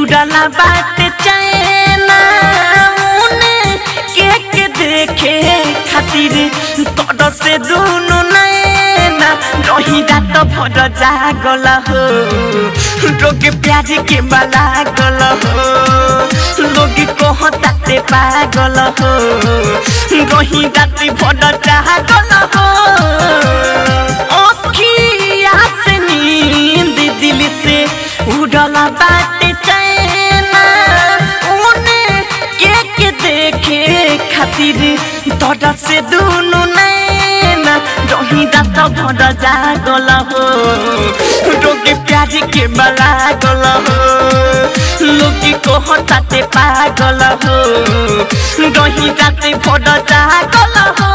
उड़ला बात चैना उने के के देखे खातिर तोड़ से दुनु नैना रही रात भर जागल हो रोग प्याज के बाला गल हो लोग कहताते पागल हो रही रात भर जागल हो अखिया से नींद दिल से उड़ला बात चैना उने के के देखे खातिर तोड़ से दुनु नैना रही रात भर जागल हो रोग प्याज के बला गल हो लोग कहताते पागल हो रही रात भर जागल हो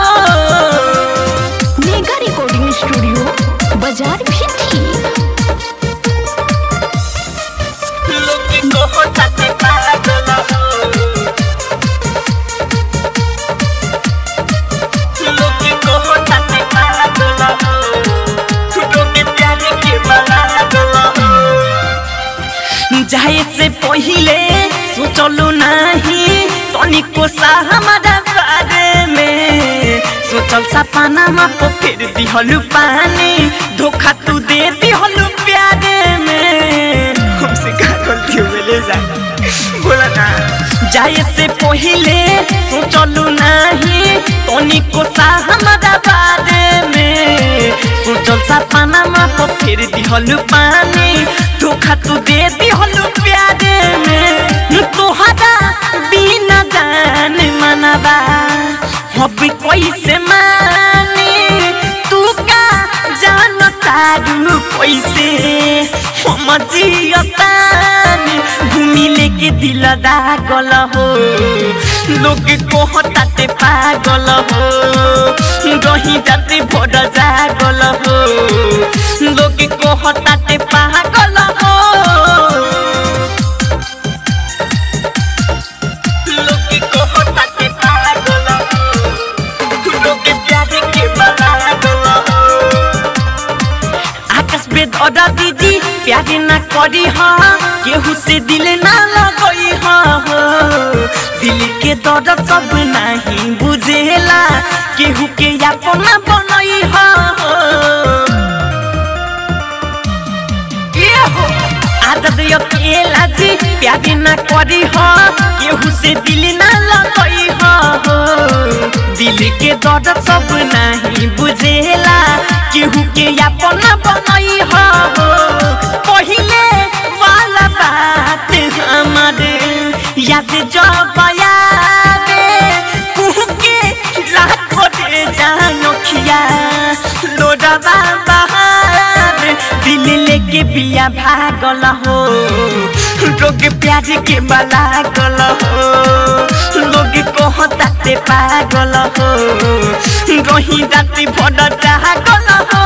मेगा रिकॉर्डिंग स्टूडियो बाजार भी थी लोग कहताते पागल हो लोग कहताते पागल हो रोग प्याज के बला गल हो जाए से पहिले सोचलू नहीं तनिको सा हमारा बारे में सोचल सपना में तो फिर दिहलू पानी धोखा तू दे दिहलू प्यारे में हमसे का गलती हो ले जा बोला ना जाए से पहिले सोचलू नहीं तनिको सा हमारा बारे में सोचल सपना में तो फिर दिहलू पानी धोखा तू दे दिहलू प्यारे में तोहरा बिना जान मनबा अब कैसे मानी तू का जान तारू कैसे हम जियतानी घूमी लेके दिल दागल हो लोग कहताते पागल हो रही जाते भोर जागल हो लोग कहताते पागल हो लोग कहताते पागल हो लोग प्यारे के बलागल हो आकाश बेद अदा दीदी प्यारे ना करी हा केहू से दिल ना लगई हा हो दिल के दर्द सब नहीं बुझेला केहू के अपना बनई हा हो ये हो आदत अकेला जी प्यारे ना करी हा केहू से दिल ना लगई हा हो दिल के दर्द सब नहीं बुझेला केहू के अपना बनई हा हो पहिले वाला बात हमारे याद जब आवे कुहू के लाखों दे जानो खिया लोडा बाहर दिल लेके बिया भागल हो रोग प्याज के बला गल हो लोग कहताते पागल हो रही राति भर जागल हो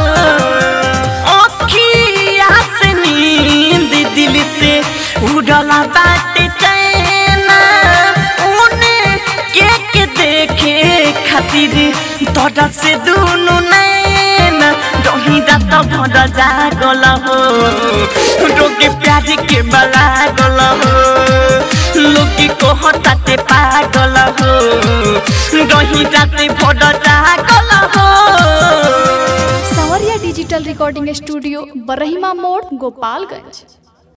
अखिया से नींद दिल से उड़ला बात चैना उने के के देखे खातिर तोड़ से दुनु नैना रही रात भर जागल हो रोग प्याज के बला गल हो लोग कहताते पागल हो रही रात भर जागल हो सवरिया डिजिटल रिकॉर्डिंग स्टूडियो बरहिमा मोड़ गोपालगंज